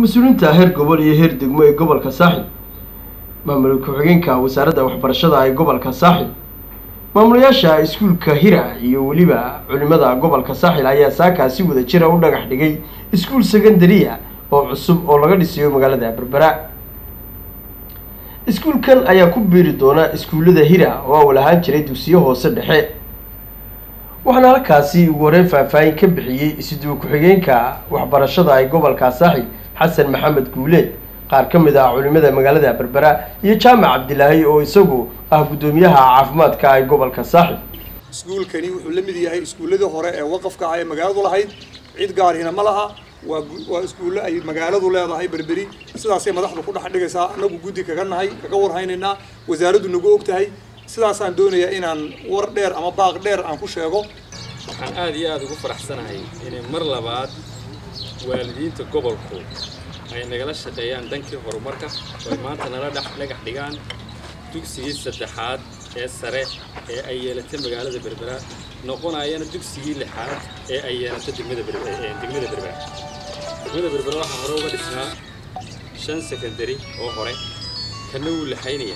mas-uuliyiinta heer gobol iyo heer degmo ee gobolka saaxil maamul ku-xigeenka wasaaradda waxbarashada ee gobolka saaxil maamulayaasha iskuulka hira iyo weliba culimada gobolka saaxil ayaa saakaa si wada jira u dhagax dhigay iskuul secondaria oo cusub oo laga dhisayo magaalada berbera iskuulkan ayaa ku biiri doona iskuullada hira oo awal ahaan jiray dugsiyo hoose dhexe waxaana halkaasi ugu horeyn faahfaahin ka bixiyey isiduwa ku-xigeenka waxbarashada ee gobolka saaxil xasan maxamed guuleed qaar ka mid ah culimada magaalada berbera iyo jaamac cabdilaahi oo isagu ah guddoomiyaha caafimaadka ee gobolka saaxil iskuulkani wuxuu la mid yahay iskuulladii hore ee waqafka ah ee magaaladu lahayd cid gaarhina ma laha waa waa iskuulle ay magaaladu leedahay berberi sidaasay madaxdu ku dhex dhigaysaa annagu guddi kaga nahay kaga warhaynaynaa wasaaraddu nagu og tahay sidaasaan doonayaa inaan war dheer ama baaq dheer aan ku sheego waxaan aad iyo aada ugu faraxsanahay inay mar labaad waalidiinta gobolku ay nagala shaqeeyaan dhankii horumarka oo ay maanta nala dhex dhagax dhigaan dugsigii saddexaad ee sare ee ay yeelatay magaalada berbera noqonayana dugsigii lixaad ee ay yeelatay degmada degmada berbera degmada berbera waxaa hore uga dhisnaa shan secondary oo hore kana wuu laxaynaya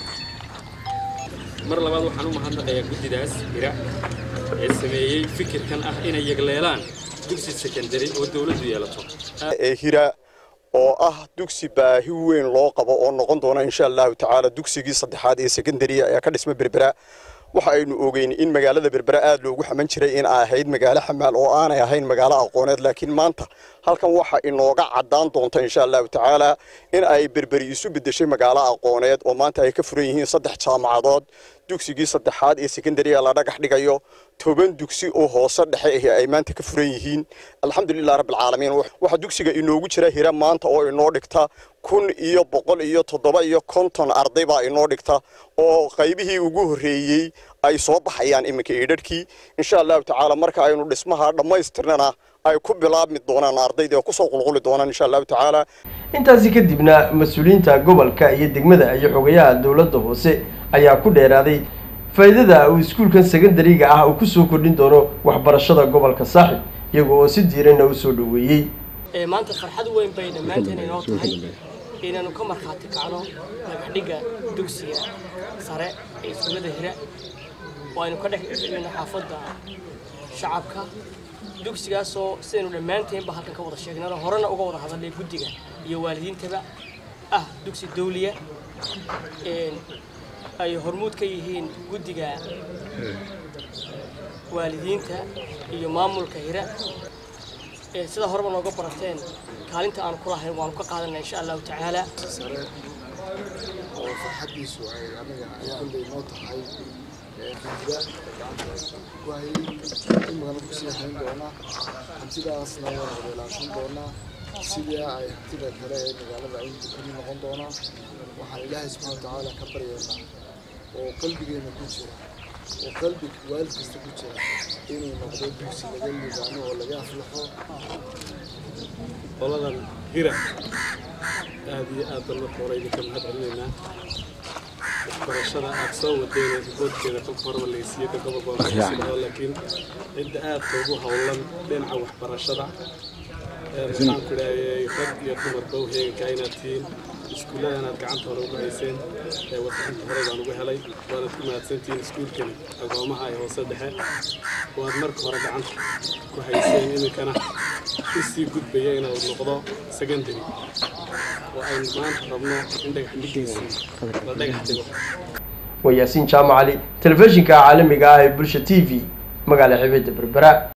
mar labaad waxaan u mahadnaqayaa guddidaas hira ee sameeyey fikirkan ah inay yagleelaan dugsi secondary oo dawladdu yeelato ee hira oo ah dugsi baahi weyn loo qabo oo noqon doona insha allahu tacaala dugsigii saddexaad ee secondary ee ka dhisma berbera waxa aynu ogeyn in magaalada berbera aad loogu xaman jiray in ay ahayd magaalo xamaal oo aanay ahayn magaalo aqooneed laakiin maanta halkan waxa inooga caddaan doonta insha allahu tacaala in ay berberi isu beddeshay magaalo aqooneed oo maanta ay ka furan yihiin saddex jaamacadood dugsigii saddexaad ee secondariga la dhagax dhigayo toban dugsi oo hoose dhexe ahi ay maanta ka furan yihiin alxamdulilah rabbilcaalamiin waxaa dugsiga inoogu jira hira maanta oo inoo dhigta kun iyo boqol iyo toddoba iyo konton arday baa inoo dhigta oo qaybihii ugu horreeyey ay soo baxayaan iminka idharhkii insha allahu tacaala marka aynu dhismaha dhammaystirnana ay ku bilaabmi doonaan ardayda oo kusoo qulquli doonaan insha allahu tacaala intaasi kadibna mas-uuliyiinta gobolka iyo degmada iyo xogayaha dowladda hoose ayaa ku dheeraaday faa'iidada uu iskuulkan secondariga ah uu kusoo kordhin doono waxbarashada gobolka saaxib iyaga oo si diiranna u soo dhoweeyey maanta farxad weyn bay dhammaanteen inoo tahay inaanu ka markhaati kacno dhagaxdhigga dugsiga sare ee iskuullada hira oo aynu ka dhex dhigayno xaafadda shacabka dugsigaasoo sidaynu dhammaanteenba halkan ka wada sheegnano horena uga wada hadalnay guddiga iyo waalidiintaba ah dugsi dawliya ay hormuud ka yihiin guddiga waalidiinta iyo maamulka hira sida horeba nooga barateen kaalinta aanu ku lahayn waanu ka qaadanaa insha allahu tacaala sare oo farxaddiisu ay anaga ay kulley noo tahay hindida gacanta ku hayay imagana kusii hayn doona hantidaasna waan wadaelaashan doonaa sidii ay hantida kale ee magaalada ay kuli noqon doonaa waxaan ilaahay subxana watacaala ka baryaynaa oo qalbigeena ku jira oo qalbi waalid kasta ku jira inuu noqdo dugsi laga liibaano oo laga aflaxo qoladan hira aad iyo aad baan marka hore idinka mahad celinaynaa waxbarashada aad soo wadeen riboodkeeda kolka horeba laysiiyo ka gobolka laakiin cidda aadka ugu howlan dhinaca waxbarashada waxaan ku idhaahayay rag iyo dumarba u heegankaa inaad tihiin iskuulladan aad gacanta hore ugu hayseen ee warbixinta hore baan ugu helay waanaad ku mahadsantihiin iskuulkani agoomaha ee hoose dhexe waad marka hore gacanta ku hayseen iminkana usii gudbaya inuu noqdo secondary oo aynu maanta rabno in dhagax dhigiisii la dhagax dhigo waa yaasiin jaamac cali telefishinka caalamiga ah ee bulsha t v magaala xibidda berbera